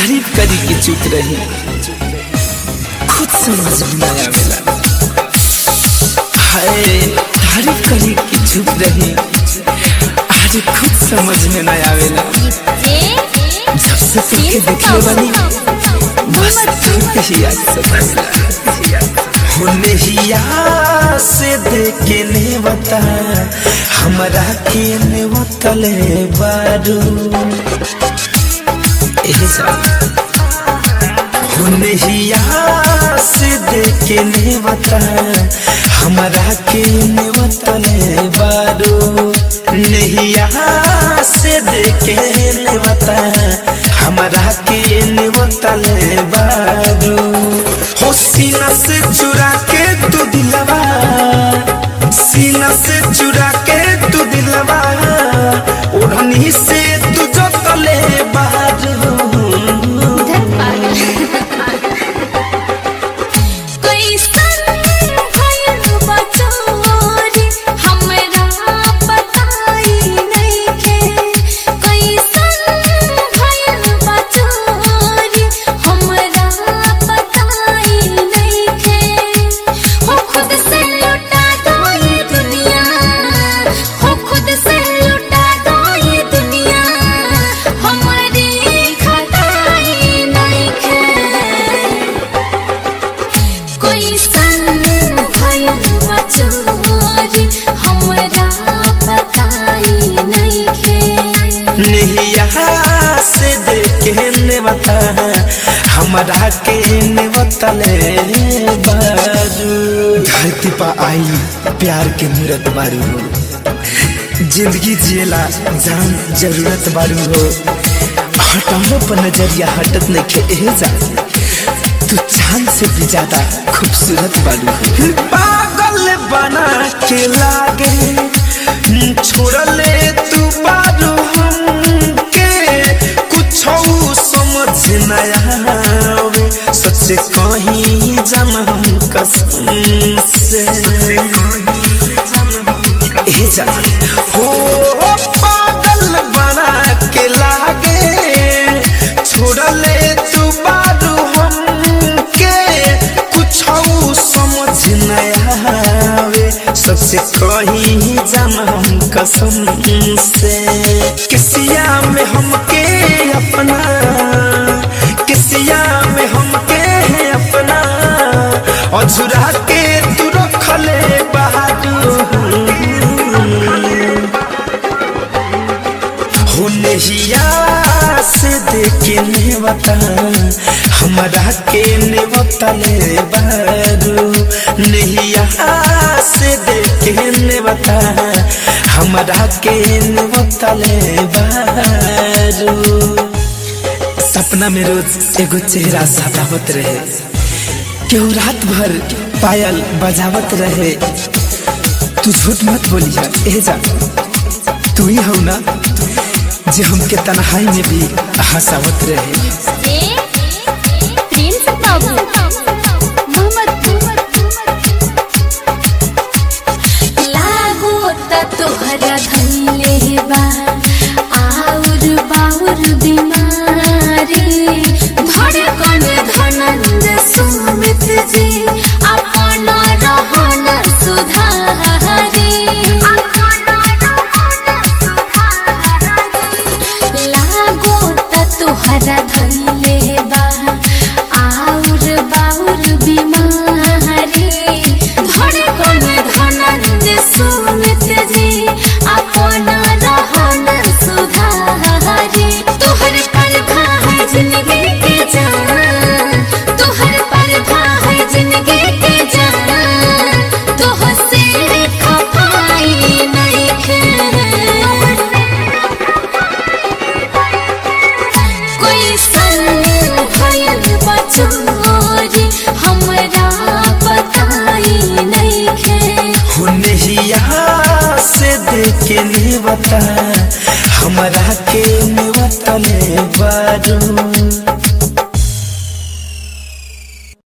तारीफ करी के चुप रही खुद समझ में ना आवेला हाय तारीफ करी के चुप रही आज खुद समझ में ना आवेला जब से तुमके देखले बानी बस तुमके ही याद सतावेला होने ही याद से देखे ने बता हमरा के ने बतले बारू एहे साल होने ही याद से देखे ने बता हमरा के ने बतले बारू नहीं यहाँ से देखे ने बता हमरा के ने बतले बारू हो सीना से चुरा के तू दिलवा सीना से चुरा के तू दिलवा ओढ़नी से तू जो तले बारू कोई संग भयल बचोरी हमरा बताई नइखे नहीं यहाँ से देखे ने बता हमरा के ने बतले बारू धरती पा आई प्यार के मूरत बारू हो जिंदगी जिएला जान जरूरत बारू हो हटाने पर नजरिया हटत नहीं खे एहे जा तू चांद से भी ज्यादा खूबसूरत बारू हो पागल बना के लागे छोड़ले तू बारू हमके कुछ समझ न आवे सच्चे कहीं जम हम कसम से ए जा हो पागल बना के लागे छोड़ले तू बारू हमके कुछ समझ न आवे सबसे कहीं जम हम कसम से किसिया में हमके अपना किसिया में हमके अपना अझुरा के तू रखले हो नहिया से देखे ने बता हमरा के ने बतले बारू नहिया से देखे ने बता हमरा के ने बतले बारू सपना में रोज एगो चेहरा सतावत रहे केहू रात भर पायल बजावत रहे तू झूठ मत बोलिया ए जा तू ही हो ना जे हमके तन्हाई में भी हंसावत रहे प्रिंस बाबू लागो त तोहरा धन